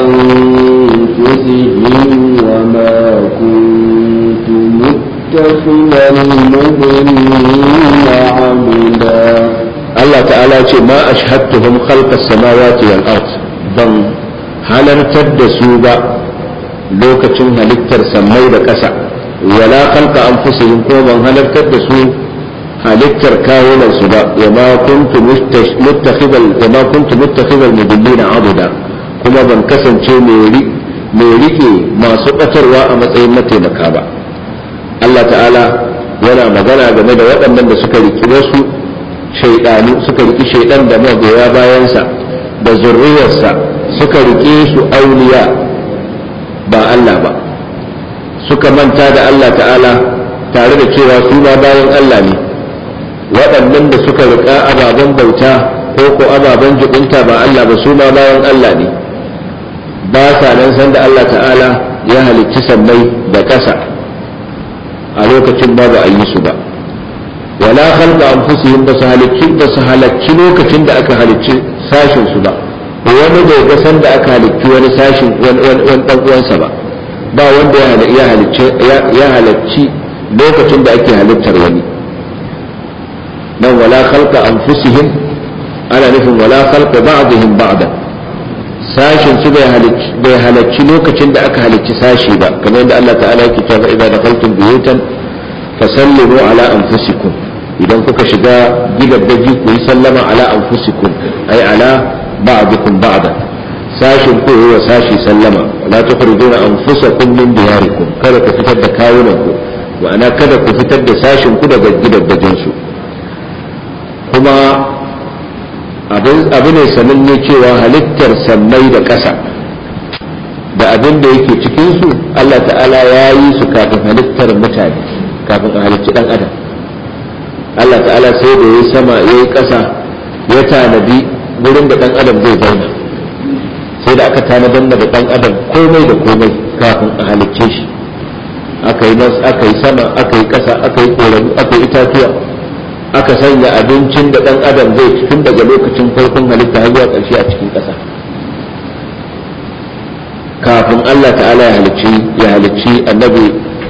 أنفسهم وما كنت متخذ المضلين عبدا Allah ta'ala ce ma ashhadtuhum khalqas samawati wal ard ban halartar da su ba lokacin halittar sammai da ƙasa wala khalqa anfusihim ko ban halartar da su halittar kawunan su ba wa ma kuntu muttakhidal wa ma kuntu muttakhidal mudillina abuda kuma ban kasance mai rike masu batarwa a matsayin mataimaka ba Allah ta'ala yana magana game da waɗannan da suka riki wasu shaidanu suka riki shaidan da magoya bayansa da zurriyarsa suka rike su auliya ba Allah ba suka manta da Allah ta'ala tare da cewa su ma bayan Allah ne waɗannan da suka rika ababen bauta ko ko ababen jibinta ba Allah ba su ma bayan Allah ne ba sa nan san da Allah ta'ala ya halicci sammai da ƙasa a lokacin ba ba a yi su ba wala khalqa anfusihim ba su halicci ba su halacci lokacin da aka halicci sashin su ba wani bai ga san da aka halicci wani sashin wani dan uwansa ba ba wanda ya halicci ya halacci lokacin da ake halittar wani nan wala khalqa anfusihim ana nufin wala khalqa ba'dihim ba'da sashin su bai halacci lokacin da aka halicci sashi ba kamar yadda Allah ta'ala yake cewa idza dakhaltum buyutan fasallimu ala anfusikum idan kuka shiga gidaddaji ku yi sallama ala anfusikum ay ala ba'dikum ba'da sashin ku wa sashi sallama la tukhrijuna anfusakum min diyarikum kada ku fitar da kawunan ku ma'ana kada ku fitar da sashin ku daga gidaddajin su kuma abu ne sananne cewa halittar sammai da ƙasa da abin da yake cikinsu Allah ta'ala ya yi su kafin halittar mutane kafin a halicci ɗan adam Allah ta'ala sai da ya yi sama ya yi ƙasa ya tanadi wurin da ɗan adam zai zauna sai da aka tanadar da ɗan adam komai da komai kafin a halicce shi aka yi aka yi sama aka yi ƙasa aka yi ƙoramu aka yi itatuwa aka sanya abincin da ɗan adam zai ci tun daga lokacin farkon halitta har zuwa ƙarshe a cikin ƙasa kafin Allah ta'ala ya halicci ya halicci annabi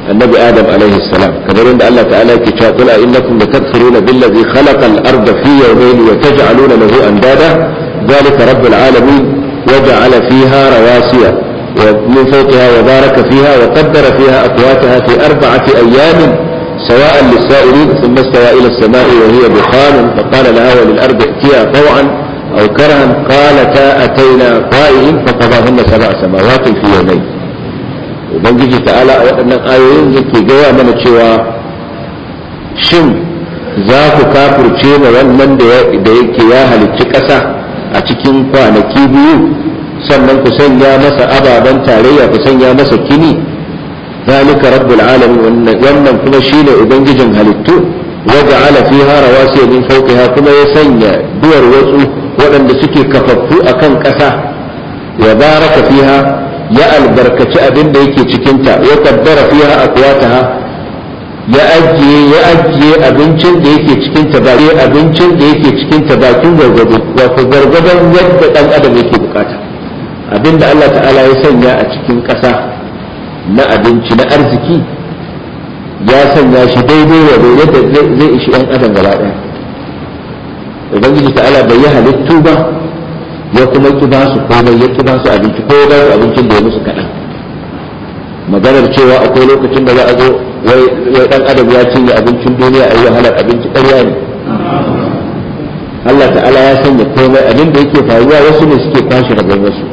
annabi adam alaihi salam kamar yadda Allah ta'ala yake cewa qul innakum latakfuruna billazi khalaqa al-arda fi yawmayn wa taj'aluna lahu andada ذلك رب العالمين وجعل فيها رواسي ومن فوقها وبارك فيها وقدر فيها أقواتها في أربعة أيام سواء للسائلين ثم استوى إلى السماء وهي دخان فقال لها وللأرض ائتيا طوعا أو كرها قالتا أتينا طائعين فقضاهن سبع سماوات في يومين ubangiji ta'ala a waɗannan ayoyin yake gaya mana cewa shin za ku kafirce ma wannan da yake ya halicci ƙasa a cikin kwanaki biyu sannan ku sanya masa ababen tarayya ku sanya masa kini zalika rabbul alamin wannan kuma shine ubangijin halittu waja'ala fiha rawasiya min fawqiha kuma ya sanya duwar watsu waɗanda suke kafaffu akan ƙasa ya baraka fiha ya albarkaci abin da yake cikinta ya kaddara fiha aqwataha ya ajiye ya ajiye abincin da yake cikinta ba abincin da yake cikinta bakin gargado wato gargadon yadda dan adam yake bukata abin da Allah ta'ala ya sanya a cikin ƙasa na abinci na arziki ya sanya shi daidai wa yadda zai ishi ɗan adam gaba ɗaya ubangiji ta'ala bai yi halittu ba ya kuma ki ba su komai ya ki ba su abinci ko ba su abincin da ya musu kaɗan maganar cewa akwai lokacin da za a zo wai ɗan adam ya cinye abincin duniya a yi wahalar abinci ƙarya ne Allah ta'ala ya sanya komai abin da yake faruwa wasu ne suke kwashe rabon wasu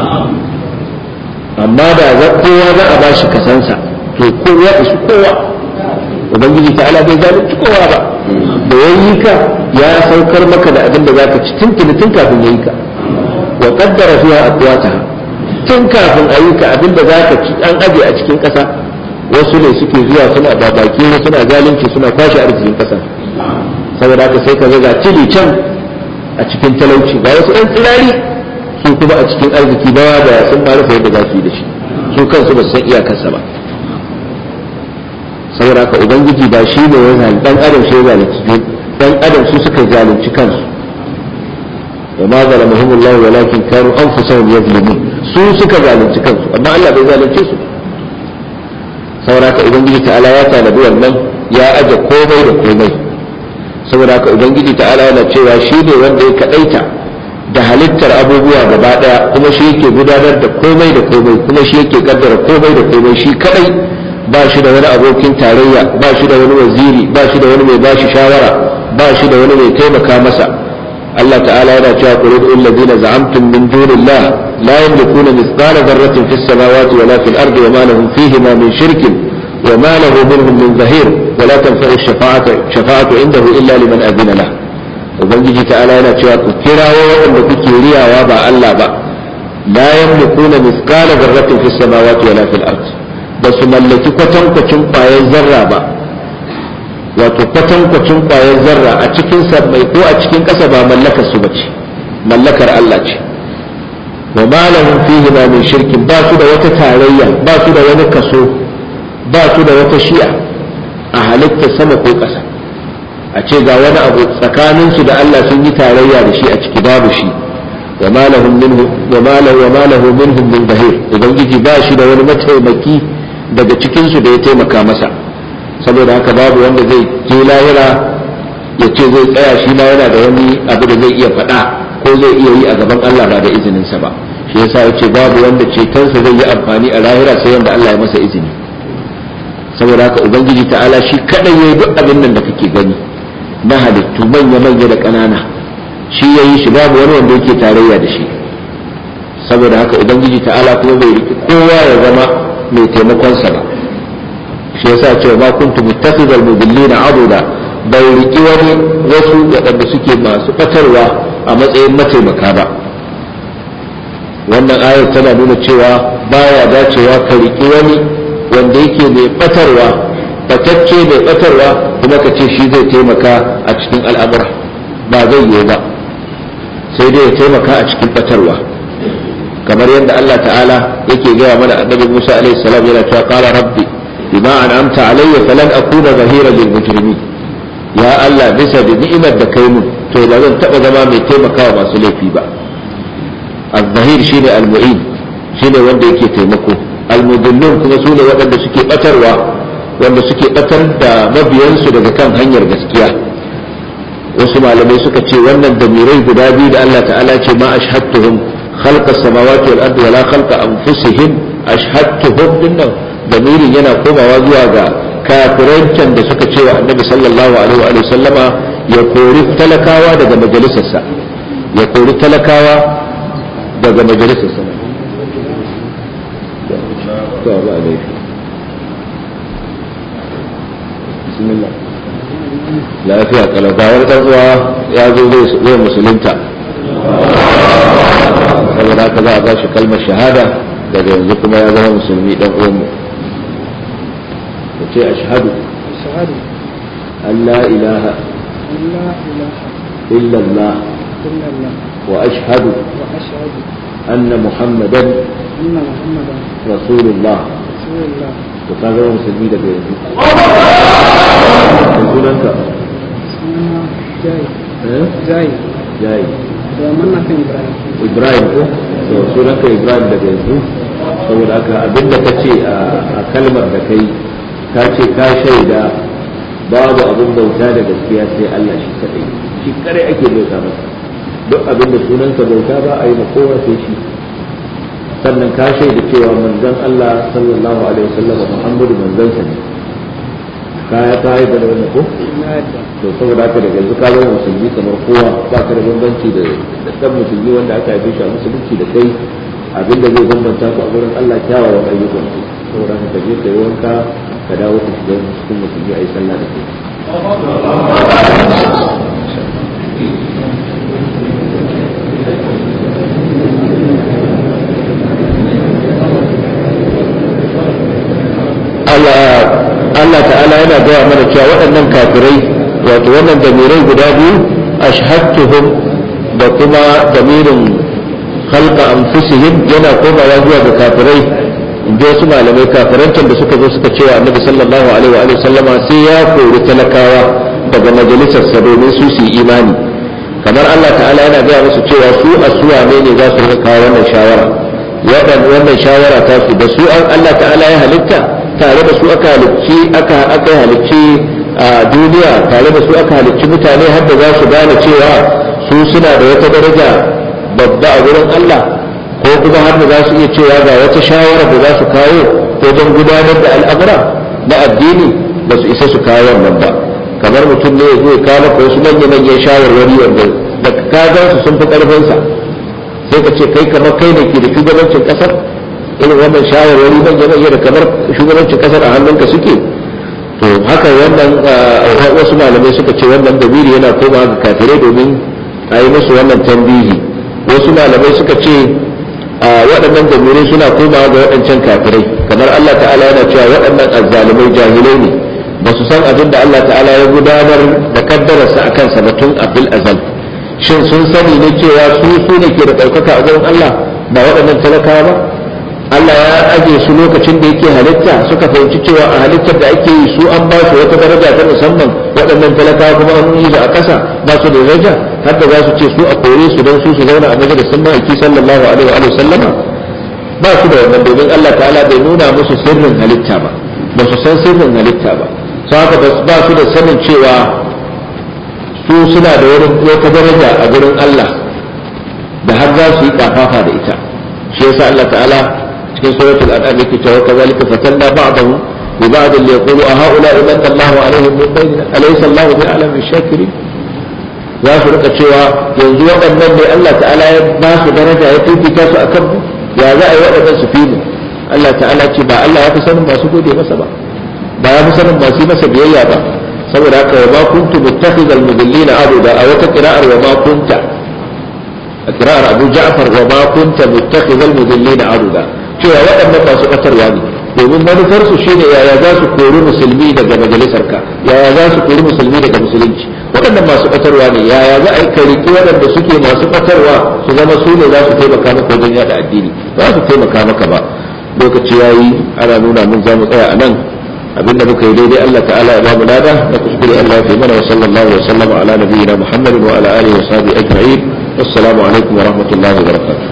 amma da za kowa za a bashi kasansa to kowa isu kowa ubangiji ta'ala bai zalunci kowa ba da yayi ka ya saukar maka da abin da zaka ci tuntuni tun kafin yayi ka wa qaddara fiha aqwataha tun kafin ayi ka abin da zaka ci an aje a cikin kasa wasu ne suke zuwa suna babaki ne suna zalunci suna kwashe arzikin kasa saboda haka sai ka ga cili can a cikin talauci ga wasu ɗan tsirari su kuma a cikin arziki ba da sun ma rufe yadda za su yi da shi su kansu ba su san iyakarsa ba saboda haka ubangiji ba shi ne ya zalunci dan adam shi ya zalunci dan adam su suka zalunci kansu wa ma zalamahum Allah walakin kanu anfusahum yazlimun su suka zalunci kansu amma Allah bai zalunce su saboda haka ubangiji ta'ala ya tanadi wannan ya aje komai da komai saboda haka ubangiji ta'ala yana cewa shi ne wanda ya kadaita da halittar abubuwa gaba daya kuma shi yake gudanar da komai da komai kuma shi yake kaddara komai da komai shi kadai ba shi da wani abokin tarayya ba shi da wani waziri ba shi da wani mai bashi shawara ba shi da wani mai taimaka masa Allah ta'ala yana cewa qul lil ladina za'amtum min dunillah la yamlikuna mithqala dharratin fis samawati wala fil ardi wa ma lahum fihima min shirkin wa ma lahu minhum min zahir wa la tanfa'u ash-shafa'atu shafa'atu indahu illa liman adina lahu ubangiji ta'ala yana cewa ku kirawo waɗanda kuke riyawa ba Allah ba la yamlikuna mithqala dharratin fis samawati wala fil ard ba su mallaki kwatankwacin ƙwayar zarra ba wato kwatankwacin ƙwayar zarra a cikin sammai ko a cikin ƙasa ba mallakar su bace mallakar Allah ce wa ma lahum fihi ma min shirkin ba su da wata tarayya ba su da wani kaso ba su da wata shi'a a halittar sama ko ƙasa a ce ga wani abu tsakaninsu da Allah sun yi tarayya da shi a ciki babu shi wa ma lahum minhu wa ma lahu wa ma lahu minhum min zahir ubangiji ba shi da wani mataimaki daga cikin su da ya taimaka masa saboda haka babu wanda zai je lahira ya ce zai tsaya shi ma yana da wani abu da zai iya faɗa ko zai iya yi a gaban Allah ba da izinin sa ba shi yasa ya ce babu wanda cetonsa zai yi amfani a lahira sai wanda Allah ya masa izini saboda haka ubangiji ta'ala shi kadai yayi duk abin nan da kake gani na halittu manya-manya da ƙanana shi ya yi shi babu wani wanda yake tarayya da shi saboda haka ubangiji ta'ala kuma bai riki kowa ya zama mai taimakonsa ba shi yasa cewa ma kuntu muttakhidal mudillina abuda bai riki wani wasu waɗanda suke masu batarwa a matsayin mataimaka ba wannan ayar tana nuna cewa baya dacewa ka riki wani wanda yake mai batarwa batacce mai batarwa kuma ka ce shi zai taimaka a cikin al'amura ba zai yi ba sai dai ya taimaka a cikin batarwa kamar yadda Allah ta'ala yake gaya mana annabi Musa alaihi salam yana cewa qala rabbi bima an'amta alayya falan akuna zahira lil mujrimin ya Allah bisa da ni'imar da kai mun to ba zan taba zama mai taimakawa masu laifi ba az-zahir shine al-mu'in shine wanda yake taimako al-mudillun kuma sune waɗanda suke batarwa wanda suke batar da mabiyansu daga kan hanyar gaskiya wasu malamai suka ce wannan damirai guda biyu da Allah ta'ala ce ma ashhadtuhum khalqa samawati wal ardi wala khalqa anfusihim ashhadtuhum dinnan damirin yana komawa zuwa ga kafirancan da suka ce wa annabi sallallahu alaihi wa sallama ya kori talakawa daga majalisarsa ya kori talakawa daga majalisarsa to ba laifi bismillah lafiya kalabawar dan uwa ya zo zai musulunta saboda haka za a ba shi kalmar shahada daga yanzu kuma ya zama musulmi dan uwanmu ka ce ashhadu أشهد an la ilaha أن لا إله illa Allah إلا الله wa ashhadu وأشهد anna muhammadan أن محمدا rasulullah رسول الله to ka zama musulmi daga yanzu sunanka اسمها جاي eh جاي jayi ومنا كان إبراهيم ibrahim ko to sunanka ibrahim daga yanzu saboda haka abinda ka ce a kalmar da kai ka ce ka shaida babu abin bauta da gaskiya sai Allah shi kadai shi kadai ake bauta masa duk abin da sunanka bauta ba a yi ma kowa sai shi sannan ka shaida cewa manzon Allah sallallahu alaihi wasallam Muhammadu manzon sa ne ka ka yi da wannan ko لا يدعى to saboda haka daga yanzu ka zama musulmi kamar kowa ba ka da bambanci da da dan musulmi wanda aka haife shi a musulunci da kai abinda zai bambanta ku a gurin Allah kyawawan ayyukan ku saboda haka ka je ka yi wanka ka dawo ka shiga cikin musulmi a yi sallah da kai Allah Allah ta'ala yana gaya mana cewa waɗannan kafirai wato wannan damirai guda biyu ashhadtuhum da kuma damirin khalqa anfusihim yana komawa zuwa ga kafirai in ji wasu malamai kafirancin da suka zo suka cewa annabi sallallahu alaihi wa alihi sallama sai ya kori talakawa daga majalisarsa domin su su yi imani kamar Allah ta'ala yana gaya musu cewa su asuwa ne ne za su rika kawo wannan shawara waɗan wannan shawara ta su da su an Allah ta'ala ya halitta tare da su aka halicci aka aka halicci a duniya tare da su aka halicci mutane har da za su gane cewa su suna da wata daraja babba a wurin Allah ko kuma har da za su iya cewa ga wata shawara da za su kawo ko don gudanar da al'amura na addini ba su isa su kawo wannan ba kamar mutum ne ya zo ya kawo maka wasu manya manyan shawarwari wanda da ka gan su sun fi karfinsa sai ka ce kai kamar kai ne ke da shugabancin kasar irin wannan shawarwari manya manya da kamar shugabancin kasar a hannunka suke to haka wannan ah, wasu malamai suka ce wannan dabiri yana koma ga kafirai domin a yi musu wannan tambihi wasu malamai suka ce a waɗannan damirai suna komawa ga waɗancan kafirai kamar Allah ta'ala yana cewa waɗannan azzalumai jahilai ne ba su san abin da Allah ta'ala ya gudanar da kaddararsa a kansa ba tun a fil azal shin sun sani ne cewa su su ne ke da ɗaukaka a gurin Allah ba waɗannan talakawa ba Allah ya aje su lokacin da yake halitta suka fahimci cewa a halittar da ake yi su an ba su wata daraja ta musamman waɗannan talakawa kuma an yi su a ƙasa ba su da daraja har da za su ce su a kore su don su su zauna a majalisun ma'aiki sallallahu alaihi wa sallama ba su da wannan domin Allah ta'ala bai nuna musu sirrin halitta ba ba su san sirrin halitta ba sau haka ba su da sanin cewa su suna da wata daraja a gurin Allah da har za su yi kafafa da ita shi yasa Allah ta'ala cikin suratul an'am yake cewa kazalika fatanna ba'dahu bi ba'd li yaqulu a haula imanna Allahu alaihim min bainina alaysa Allahu bi a'lam shakirin za su rika cewa yanzu waɗannan ne Allah ta'ala ya ba su daraja ya fifita su akan mu ya za a yi waɗannan su fi mu Allah ta'ala ce ba Allah ya fi sanin masu gode masa ba ba ya fi sanin masu yi masa biyayya ba saboda haka wa ma kuntu muttakhidhal mudillina abuda a wata qira'ar wa ma kunta a qira'ar Abu Ja'far wa ma kunta muttakhidhal mudillina abuda cewa waɗannan masu batarwa ne domin manufar su shine yaya za su kori musulmi daga majalisarka yaya za su kori musulmi daga musulunci waɗannan masu batarwa ne yaya za a yi kariki waɗanda suke masu batarwa su zama su ne za su taimaka maka wajen yada addini ba su taimaka maka ba lokaci yayi ana nuna mun za mu tsaya a nan abinda muka yi daidai Allah ta'ala ya bamu lada da kuskure Allah ya mana wa sallallahu wa sallama ala nabiyyina Muhammadin wa ala alihi wa sahbihi ajma'in assalamu alaikum wa rahmatullahi wa barakatuh